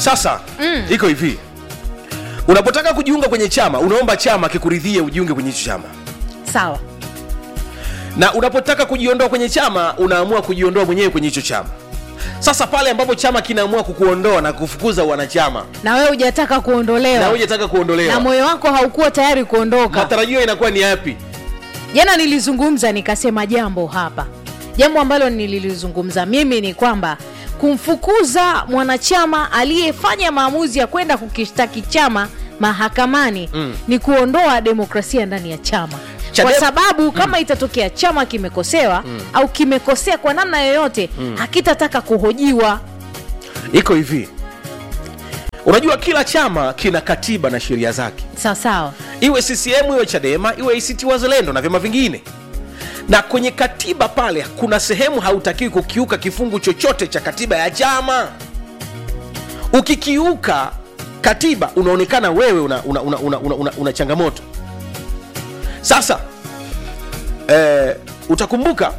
sasa mm. iko hivi unapotaka kujiunga kwenye chama unaomba chama kikuridhie ujiunge kwenye hicho chama sawa na unapotaka kujiondoa kwenye chama unaamua kujiondoa mwenyewe kwenye hicho chama sasa pale ambapo chama kinaamua kukuondoa na kufukuza wanachama na wewe hujataka na kuondolewa hujataka na kuondolewa moyo wako haukuwa tayari kuondoka matarajio inakuwa ni yapi jana nilizungumza nikasema jambo hapa jambo ambalo nililizungumza mimi ni kwamba kumfukuza mwanachama aliyefanya maamuzi ya kwenda kukishtaki chama mahakamani mm. ni kuondoa demokrasia ndani ya chama Chadema- kwa sababu kama itatokea chama kimekosewa mm. au kimekosea kwa namna yoyote mm. hakitataka kuhojiwa iko hivi unajua kila chama kina katiba na sheria zake sawasawa iwe ccm iwe chadema iwe act wazalendo na vyama vingine na kwenye katiba pale kuna sehemu hautakiwi kukiuka kifungu chochote cha katiba ya chama ukikiuka katiba unaonekana wewe una, una, una, una, una, una, una changamoto sasa eh, utakumbuka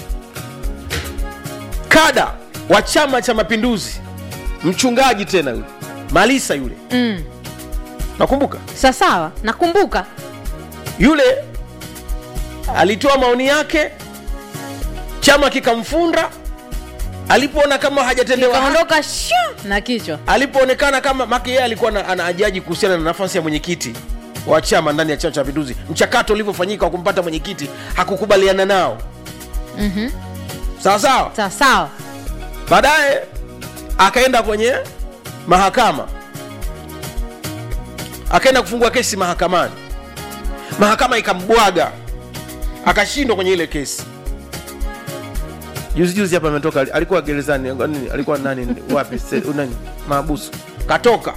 kada wa chama cha mapinduzi mchungaji tena yule malisa yule mm. nakumbuka sawasawa nakumbuka yule alitoa maoni yake chama kikamfunda alipoona kama hajatendewa haki, kaondoka sha na kichwa alipoonekana kama make yeye alikuwa na- anaajaji kuhusiana na nafasi ya mwenyekiti wa chama ndani ya chama cha mapinduzi mchakato ulivyofanyika wa kumpata mwenyekiti hakukubaliana nao Mhm. sawa sawa sawasawa baadaye akaenda kwenye mahakama akaenda kufungua kesi mahakamani mahakama ikambwaga akashindwa kwenye ile kesi juzi juzi hapa ametoka alikuwa gerezani nini, alikuwa nani wapi se- nani maabusu katoka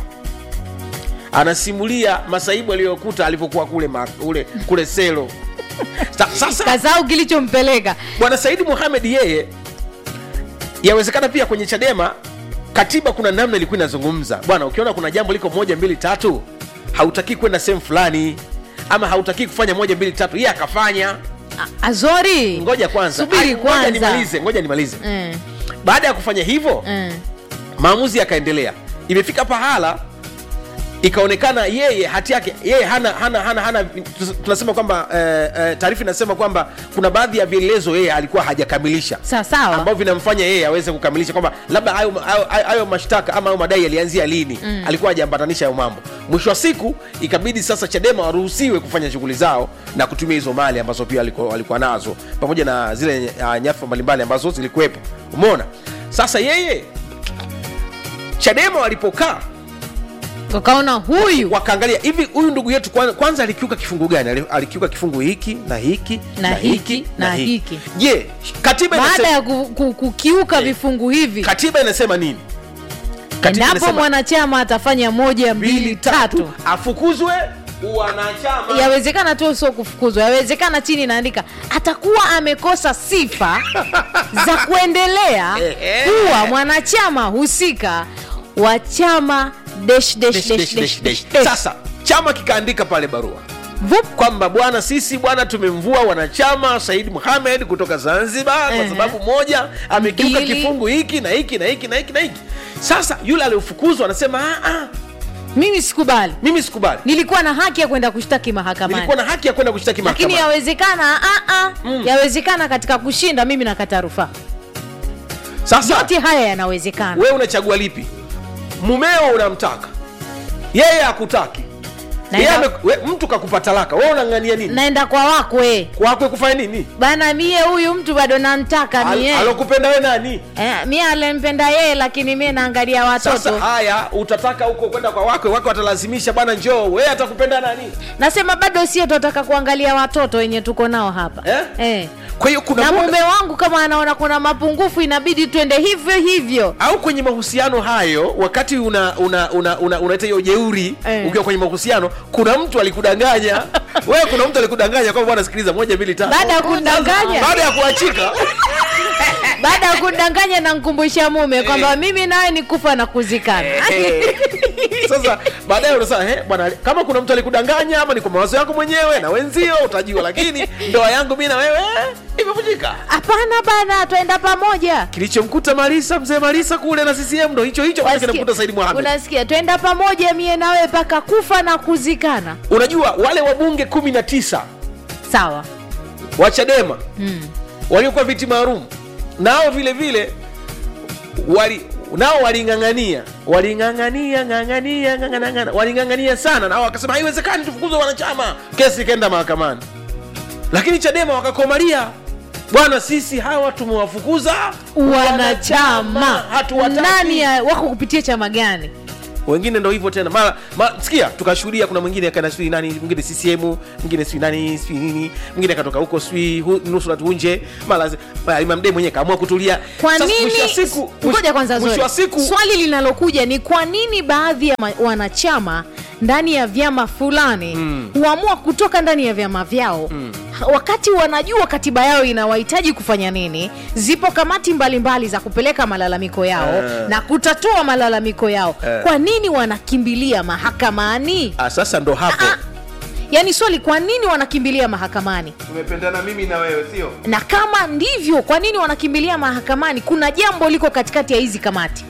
anasimulia masaibu aliyokuta alivyokuwa kule ma, ule, kule selo Sa, sasa kasau kilichompeleka bwana saidi muhamed yeye yawezekana pia kwenye chadema katiba kuna namna ilikuwa inazungumza bwana ukiona kuna jambo liko moja mbili tatu hautakii kwenda sehemu fulani ama hautakii kufanya moja mbili tatu yeye akafanya A- azori ngoja kwanza subiri Ai, ngoja kwanza nimalize ngoja nimalize Mm, baada ya kufanya hivyo mm. maamuzi yakaendelea imefika pahala ikaonekana yeye hati yake yeye hana hana hana, hana tunasema kwamba eh, eh, taarifa inasema kwamba kuna baadhi ya vielelezo yeye alikuwa hajakamilisha sawasawa ambavyo vinamfanya yeye aweze kukamilisha kwamba labda hayo, hayo, hayo, hayo mashtaka ama hayo madai yalianzia lini mm. alikuwa hajaambatanisha hayo mambo mwisho wa siku ikabidi sasa chadema waruhusiwe kufanya shughuli zao na kutumia hizo mali ambazo pia walikuwa, walikuwa nazo pamoja na zile uh, nyafa mbalimbali ambazo zilikuwepo umeona sasa yeye chadema walipokaa ukaona huyu wakaangalia hivi huyu ndugu yetu kwanza, kwanza alikiuka kifungu gani Ali- alikiuka kifungu hiki na hiki Na hiki, na hiki. je katiba baada inasema, ya ku, ku, kukiuka vifungu hivi katiba inasema nini Katiba endapo inasema mwanachama atafanya moja mbili tatu afukuzwe wanachama yawezekana tu sio kufukuzwa yawezekana chini inaandika atakuwa amekosa sifa za kuendelea Ehe. kuwa mwanachama husika wa chama dash, dash, Dash, dash, dash, dash, dash, dash. dash. sasa chama kikaandika pale barua Vup. kwamba bwana sisi bwana tumemvua wanachama said muhamed kutoka zanzibar kwa Ehe. sababu moja amekiuka Mbili. kifungu hiki na hiki na hiki na hiki na hiki sasa yule aliyofukuzwa anasema "Ah, ah, mimi sikubali mimi sikubali nilikuwa na haki ya kwenda kushtaki mahakamani nilikuwa na haki ya kwenda kushtaki lakini mahakamani yawezekana ah, ah, yawezekana katika kushinda mimi nakata rufaa sasa yote haya yanawezekana wewe unachagua lipi mumeo unamtaka yeye hakutaki Naenda- Yeye ame- we- mtu kakupa talaka wewe unang'ania nini naenda kwa wakwe kwakwe kufanya nini bana mie huyu mtu bado namtaka Al- mie alokupenda we nani eh, mie alimpenda yeye lakini mie naangalia sasa watoto haya utataka huko kwenda kwa wakwe wakwe watalazimisha bwana njoo wewe atakupenda nani nasema bado sio tunataka kuangalia watoto wenye tuko nao hapa Eh? Eh. kwa hiyo kuna na muda- mume wangu kama anaona kuna mapungufu inabidi twende hivyo hivyo au kwenye mahusiano hayo wakati una una una una unaita hiyo jeuri Eh. ukiwa kwenye mahusiano kuna mtu alikudanganya wewe kuna mtu alikudanganya kwamba bwana sikiliza moja mbili tatu baada ya kundanganya baada ya kuachika baada ya kudanganya na nkumbusha mume kwamba mimi nawe ni kufa na kuzikana sasa baadaye unasema eh, bwana kama kuna mtu alikudanganya ama ni kwa mawazo yako mwenyewe na wenzio utajua lakini ndoa yangu mi na wewe eh, imevunjika hapana bana twenda pamoja kilichomkuta marisa mzee marisa kule na ccm ndo hicho hicho ambacho Wasikia- kinamkuta saidi mohamed unasikia twenda pamoja mie nawe mpaka kufa na kuzikana unajua wale wabunge kumi na tisa sawa wa chadema mm. waliokuwa viti maalum nao vile vile wali nao waling'ang'ania waling'ang'ania ng'ang'ania ng'ang'ania waling'ang'ania sana nao wakasema haiwezekani tufukuzwe wanachama kesi ikaenda mahakamani lakini chadema wakakomalia bwana sisi hawa tumewafukuza wanachama hatuwataki nani ya- wako kupitia chama gani wengine ndo hivyo tena mara ma, sikia tukashuhudia kuna mwingine akaenda sijui nani mwingine ccm mwingine sijui nani sijui nini mwingine akatoka huko sijui hu- nusrat unje mara mara Imam Mdee mwenyewe kaamua kutulia kwa Sasa nini mwisho wa siku ngoja kwanza mwisho Zoe. wa siku swali linalokuja ni kwa nini baadhi ya ma- wanachama ndani ya vyama fulani Mm. huamua kutoka ndani ya vyama vyao ha- wakati wanajua katiba yao inawahitaji kufanya nini zipo kamati mbalimbali za kupeleka malalamiko yao Eh. na kutatua malalamiko yao Eh. kwa nini wanakimbilia mahakamani ah, sasa ndo hapo Ah, yaani swali kwa nini wanakimbilia mahakamani tumependana mimi na wewe sio na kama ndivyo kwa nini wanakimbilia mahakamani kuna jambo liko katikati ya hizi kamati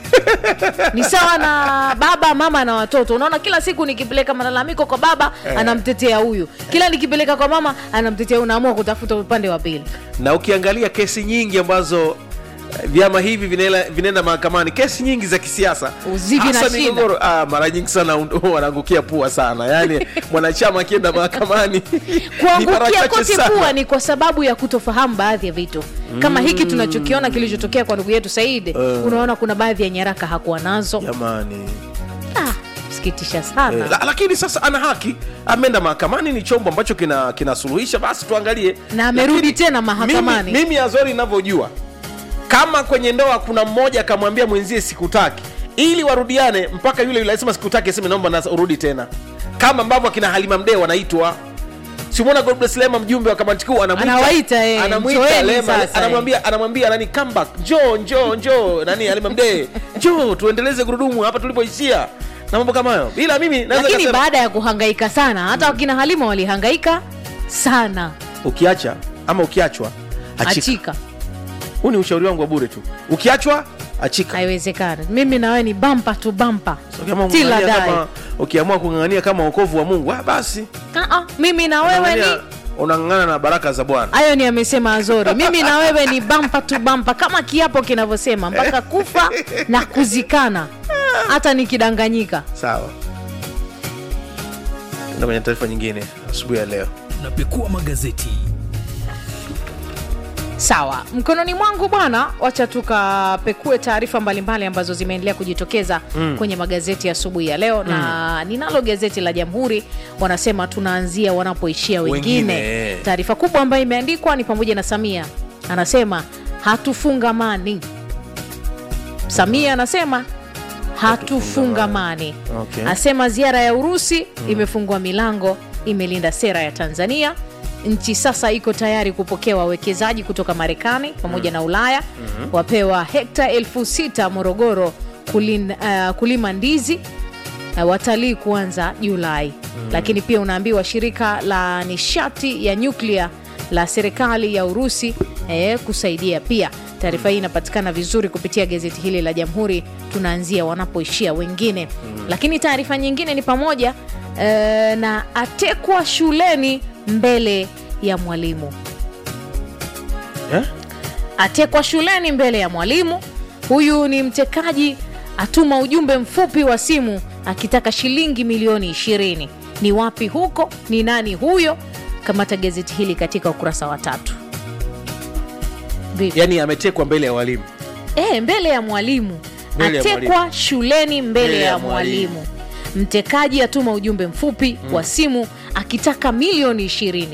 ni sawa na baba mama na watoto unaona kila siku nikipeleka malalamiko kwa baba Eh. anamtetea huyu kila nikipeleka kwa mama anamtetea huyu unaamua kutafuta upande wa pili na ukiangalia kesi nyingi ambazo eh, vyama hivi vinaela- vinaenda mahakamani kesi nyingi za kisiasa Uzivi na hasa shida. migogoro ah, mara nyingi sana un- wanaangukia pua sana yaani mwanachama akienda mahakamani ni mara kuangukia chache kote sana. pua ni kwa sababu ya kutofahamu baadhi ya vitu kama hiki tunachokiona kilichotokea kwa ndugu yetu saidi Eh. unaona kuna baadhi ya nyaraka hakuwa nazo jamani ah, sikitisha sana Eh, la, lakini sasa ana haki ameenda mahakamani ni chombo ambacho kina kinasuluhisha basi tuangalie Na amerudi Lakini tena mahakamani. mimi, mimi azori inavyojua kama kwenye ndoa kuna mmoja akamwambia mwenzie sikutaki ili warudiane mpaka yule yule alisema sikutaki aseme naomba na urudi tena kama ambavyo akina halima mdee wanaitwa simwona godbless lema mjumbe wa kamati kuu anamwita- Anawaita, eh, anamwita njoeni lema sasa, eh. anamwambia anamwambia nani come back njoo njoo njoo nani halima mdee njoo tuendeleze gurudumu hapa tulipoishia na mambo kama hayo ila mimi naweza lakini nikasema- baada ya kuhangaika sana hata wakina halima walihangaika sana ukiacha ama ukiachwa achika achika huu ni ushauri wangu wa bure tu ukiachwa achika haiwezekani mimi nawe ni bampa tu bampa So, kama Till I ung'ang'ania die. kama ukiamua kung'ang'ania kama wokovu wa mungu ah, basi Ah, ah, mimi na wewe ni Unang'ang'ania- unang'ang'ana na baraka za bwana hayo ni amesema azori mimi na wewe ni bampa tu bampa kama kiapo kinavyosema mpaka kufa na kuzikana hata nikidanganyika sawa enda kwenye taarifa nyingine asubuhi ya leo tunapekua magazeti sawa mkononi mwangu bwana wacha tukapekue taarifa mbalimbali ambazo zimeendelea kujitokeza mm. kwenye magazeti ya asubuhi ya leo mm. na ninalo gazeti la jamhuri wanasema tunaanzia wanapoishia wengine, Wengine. taarifa kubwa ambayo imeandikwa ni pamoja na samia anasema hatufungamani samia anasema hatufungamani Okay. asema ziara ya urusi imefungua milango imelinda sera ya tanzania nchi sasa iko tayari kupokea wawekezaji kutoka marekani pamoja na ulaya wapewa hekta elfu sita morogoro kulin, uh, kulima ndizi uh, watalii kuanza julai lakini pia unaambiwa shirika la nishati ya nyuklia la serikali ya urusi eh, kusaidia pia taarifa hii inapatikana vizuri kupitia gazeti hili la jamhuri tunaanzia wanapoishia wengine lakini taarifa nyingine ni pamoja eh, na atekwa shuleni mbele ya mwalimu eh? atekwa shuleni mbele ya mwalimu huyu ni mtekaji atuma ujumbe mfupi wa simu akitaka shilingi milioni 20 ni wapi huko ni nani huyo kamata gazeti hili katika ukurasa wa tatu Vipi? yaani ametekwa mbele ya walimu e, mbele ya mwalimu Mbele ya atekwa shuleni mbele, Mbele ya, ya mwalimu. mwalimu. mtekaji atuma ujumbe mfupi wa simu akitaka milioni 20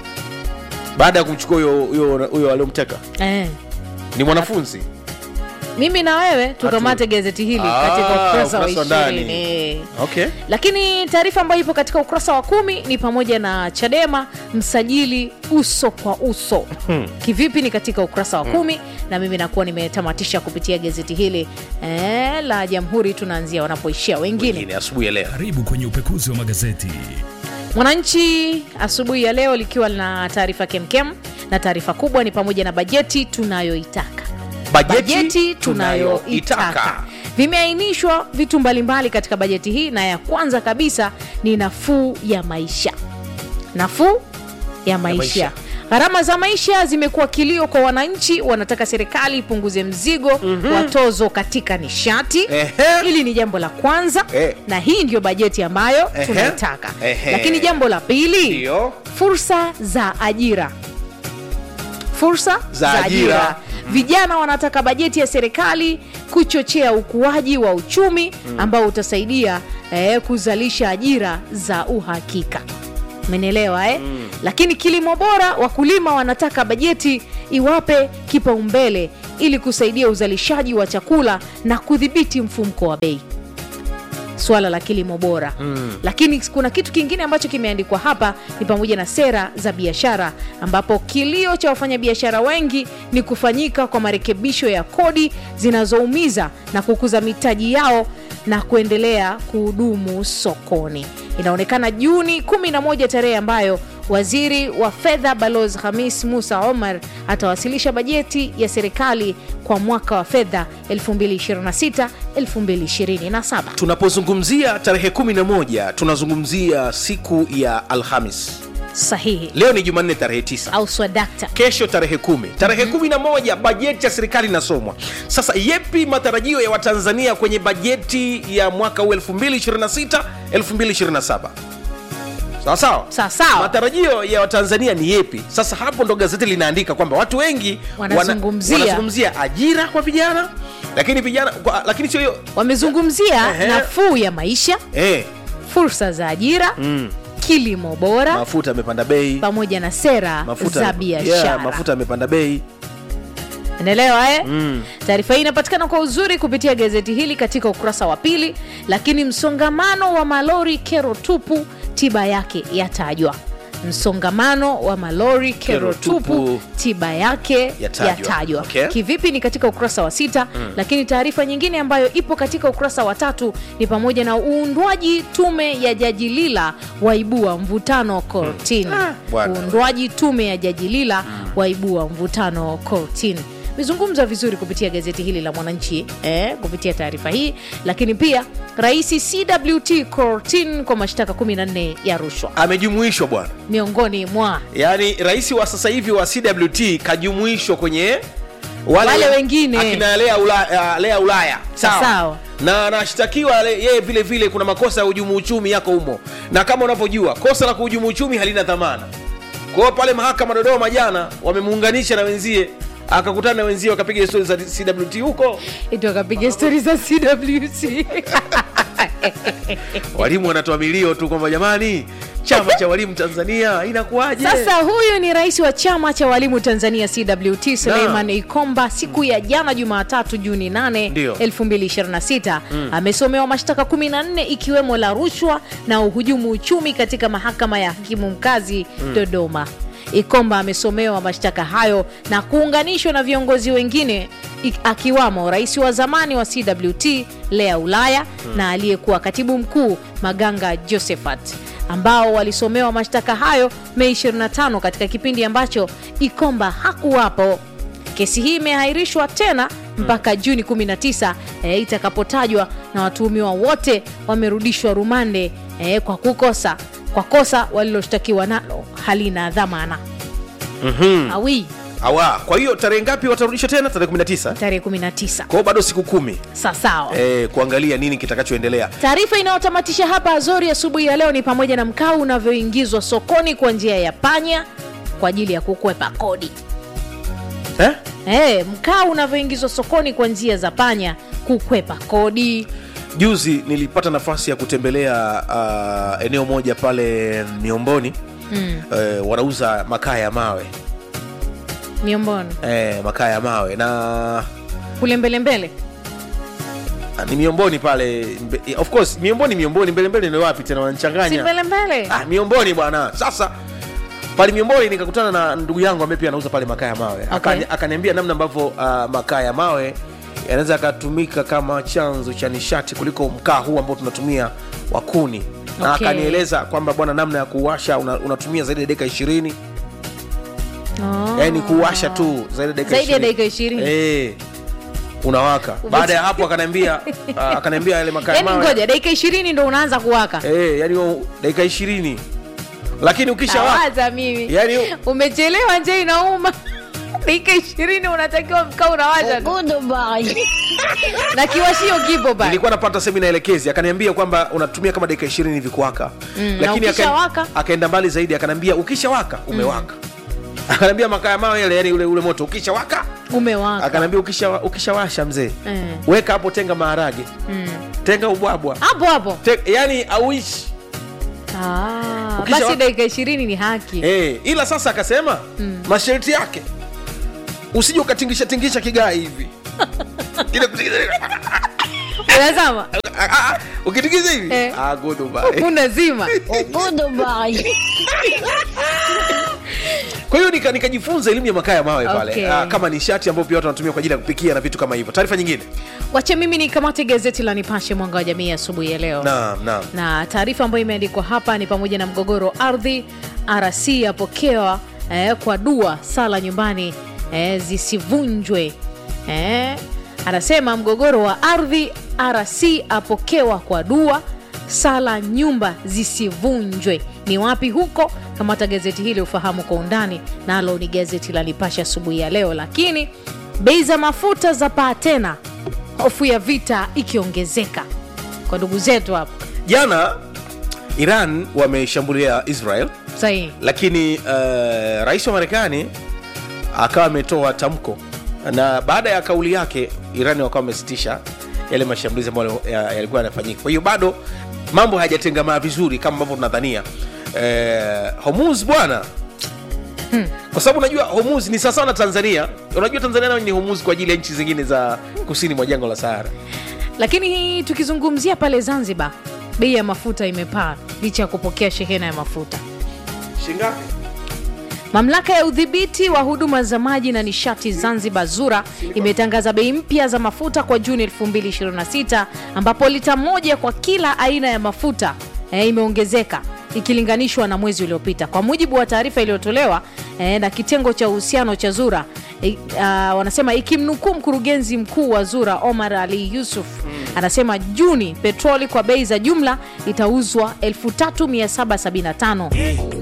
baada ya kumchukua huyo- huyo huyo aliomteka e. ni mwanafunzi mimi na wewe tukamate gazeti hili Ah, katika ukurasa wa ukurasa wa ndani. ishirini okay lakini taarifa ambayo ipo katika ukurasa wa kumi ni pamoja na chadema msajili uso kwa uso kivipi ni katika ukurasa wa kumi na mimi nakuwa nimetamatisha kupitia gazeti hili eh, la jamhuri tunaanzia wanapoishia wengine Wengine asubuhi ya leo Karibu kwenye upekuzi wa magazeti. Mwananchi asubuhi ya leo likiwa na taarifa kemkem, na taarifa kubwa ni pamoja na bajeti tunayoitaka bajeti tunayoitaka vimeainishwa vitu mbalimbali katika bajeti hii, na ya kwanza kabisa ni nafuu ya maisha. Nafuu ya maisha, maisha. gharama za maisha zimekuwa kilio kwa wananchi, wanataka serikali ipunguze mzigo wa tozo katika nishati. Ehe. Hili ni jambo la kwanza Eh. na hii ndio bajeti ambayo Ehe. tunaitaka. Ehe. Lakini jambo la pili Ndio. fursa za ajira fursa Za ajira. vijana wanataka bajeti ya serikali kuchochea ukuaji wa uchumi ambao utasaidia eh, kuzalisha ajira za uhakika umenielewa eh? lakini kilimo bora wakulima wanataka bajeti iwape kipaumbele ili kusaidia uzalishaji wa chakula na kudhibiti mfumko wa bei swala la kilimo bora mm. lakini kuna kitu kingine ambacho kimeandikwa hapa ni pamoja na sera za biashara ambapo kilio cha wafanyabiashara wengi ni kufanyika kwa marekebisho ya kodi zinazoumiza na kukuza mitaji yao na kuendelea kuhudumu sokoni inaonekana juni 11 tarehe ambayo waziri wa fedha balozi hamis musa omar atawasilisha bajeti ya serikali kwa mwaka wa fedha 2026 2027 tunapozungumzia tarehe 11 tunazungumzia siku ya alhamis sahihi leo ni jumanne tarehe 9 au swadakta kesho tarehe kumi tarehe kumi na moja bajeti ya serikali inasomwa sasa yepi matarajio ya watanzania kwenye bajeti ya mwaka huu 2026 2027 sawa sawa Sawa sawa. matarajio ya watanzania ni yepi sasa hapo ndo gazeti linaandika kwamba watu wengi wana- Wanazungumzia. wanazungumzia ajira kwa vijana lakini vijana kwa, lakini sio hiyo wamezungumzia Ehe. nafuu ya maisha eh, fursa za ajira kilimo bora mafuta yamepanda bei pamoja na sera mafuta za biashara yeah, mafuta yamepanda bei Unaelewa eh? Taarifa hii inapatikana kwa uzuri kupitia gazeti hili katika ukurasa wa pili, lakini msongamano wa malori kero tupu, tiba yake yatajwa. Msongamano wa malori kero Kero tupu, tupu, tiba yake yatajwa. yatajwa. Okay. Kivipi? Ni katika ukurasa wa sita. Lakini taarifa nyingine ambayo ipo katika ukurasa wa tatu ni pamoja na uundwaji tume ya jaji Lila waibua mvutano kortini. Ah, bwana. Uundwaji tume ya jaji Lila waibua mvutano kortini imezungumzwa vizuri kupitia gazeti hili la Mwananchi eh, kupitia taarifa hii, lakini pia rais CWT kortini kwa mashtaka 14 ya rushwa amejumuishwa bwana miongoni mwa yaani rais wa sasa hivi wa cwt kajumuishwa kwenye Wale wengine. akina lea ulaya, lea ulaya. Sawa. na anashtakiwa le- yeye vile vile kuna makosa ya hujumu uchumi yako humo na kama unavyojua kosa la kuhujumu uchumi halina dhamana kwa hiyo pale mahakama dodoma jana wamemuunganisha na wenzie akakutana na wenzie wakapiga histori za cwt huko ito akapiga stori za CWT walimu wanatoa milio tu kwamba jamani chama cha walimu tanzania inakuwaje Sasa huyu ni rais wa chama cha walimu Tanzania CWT Suleiman Ikomba siku ya jana Jumatatu Juni 8, Ndio. 2026 amesomewa mashtaka 14 ikiwemo la rushwa na uhujumu uchumi katika mahakama ya hakimu mkazi Dodoma. Ikomba amesomewa mashtaka hayo na kuunganishwa na viongozi wengine ik- akiwamo rais wa zamani wa CWT Lea Ulaya na aliyekuwa katibu mkuu Maganga Josephat ambao walisomewa mashtaka hayo Mei 25 katika kipindi ambacho Ikomba hakuwapo. Kesi hii imeahirishwa tena mpaka Juni 19 eh, itakapotajwa na watuhumiwa wote wamerudishwa rumande eh, kwa kukosa kwa kosa waliloshtakiwa nalo halina dhamana. Awi awa kwa hiyo tarehe ngapi watarudishwa tena tarehe 19 tarehe 19 kwa hiyo bado siku kumi sawasawa. eh, kuangalia nini kitakachoendelea Taarifa inayotamatisha hapa Azori asubuhi ya leo ni pamoja na mkaa unavyoingizwa sokoni kwa njia ya panya kwa ajili ya kukwepa kodi. eh? Eh, mkaa unavyoingizwa sokoni kwa njia za panya kukwepa kodi. juzi nilipata nafasi ya kutembelea uh, eneo moja pale miomboni mm. uh, wanauza makaa ya mawe Miomboni. eh, makaa ya mawe na kule mbele mbele Ah, ni miomboni pale mbe, of course miomboni miomboni mbele mbele ni wapi tena si wanachanganya mbele mbele ah, miomboni bwana sasa pale miomboni nikakutana na ndugu yangu ambaye pia anauza pale makaa ya mawe Okay. Akani- akaniambia namna ambavyo uh, makaa ya mawe yanaweza yakatumika kama chanzo cha nishati kuliko mkaa huu ambao tunatumia wa kuni na Okay. akanieleza kwamba bwana namna ya kuwasha una, unatumia zaidi ya dakika ishirini Oh. yani kuwasha tu zaidi ya dakika Zaidi ya 20. dakika 20. eh unawaka baada ya hapo akaniambia uh, akaniambia yale makaa ya yaani mawe ngoja dakika ishirini ndo unaanza kuwaka eh yani hiyo dakika ishirini lakini ukishawaka tawaza mimi yani umechelewa nje inauma dakika ishirini unatakiwa mkaa unawasha tu. na kiwashio kipo pale nilikuwa napata semina elekezi akaniambia kwamba unatumia kama dakika ishirini hivi kuwaka Mm, na aka- ukishawaka? akaenda mbali zaidi akaniambia ukishawaka umewaka akaniambia makaa ya mawe yale yani ule, ule moto ukishawaka umewaka akaniambia ukisha, ukishawasha mzee Eh. weka hapo tenga maharage Mm. tenga ubwabwa hapo hapo Te, yani auishi Ah, Ukisha basi wa- dakika ishirini ni haki eh, ila sasa akasema masharti yake usije ukatingisha tingisha kigaa hivi Ile kutingisha- unazama Ah, ah, ukitingiza hivi Eh. ah, goodbye. unazima kwa hiyo nika- nikajifunza elimu ya makaa ya mawe pale Okay. ah, kama nishati ambayo pia watu wanatumia kwa ajili ya kupikia na vitu kama hivyo taarifa nyingine wache mimi nikamate gazeti la nipashe mwanga wa jamii asubuhi ya leo naam naam na taarifa ambayo imeandikwa hapa ni pamoja na mgogoro wa ardhi rc apokewa eh, kwa dua sala nyumbani eh, zisivunjwe eh, anasema mgogoro wa ardhi rc apokewa kwa dua sala nyumba zisivunjwe ni wapi huko kamata gazeti hili ufahamu kwa undani nalo ni gazeti la nipashe asubuhi ya leo lakini bei za mafuta za paa tena hofu ya vita ikiongezeka kwa ndugu zetu hapa jana iran wameshambulia israel sahihi lakini uh, rais wa marekani akawa ametoa tamko na baada ya kauli yake irani wakawa wamesitisha yale mashambulizi ambayo ya- yalikuwa yanafanyika kwa hiyo bado mambo hayajatengamaa vizuri kama ambavyo tunadhania eh, homuz bwana kwa sababu unajua homuz ni sawasawa na tanzania unajua tanzania nayo ni homuz kwa ajili ya nchi zingine za kusini mwa jangwa la sahara lakini tukizungumzia pale zanzibar bei ya mafuta imepaa licha ya kupokea shehena ya mafuta shingapi mamlaka ya udhibiti wa huduma za maji na nishati zanzibar zura imetangaza bei mpya za mafuta kwa juni 2026 ambapo lita moja kwa kila aina ya mafuta eh, imeongezeka ikilinganishwa na mwezi uliopita kwa mujibu wa taarifa iliyotolewa eh, na kitengo cha uhusiano cha zura eh, uh, wanasema ikimnukuu mkurugenzi mkuu wa zura omar ali yusuf anasema juni petroli kwa bei za jumla itauzwa 3775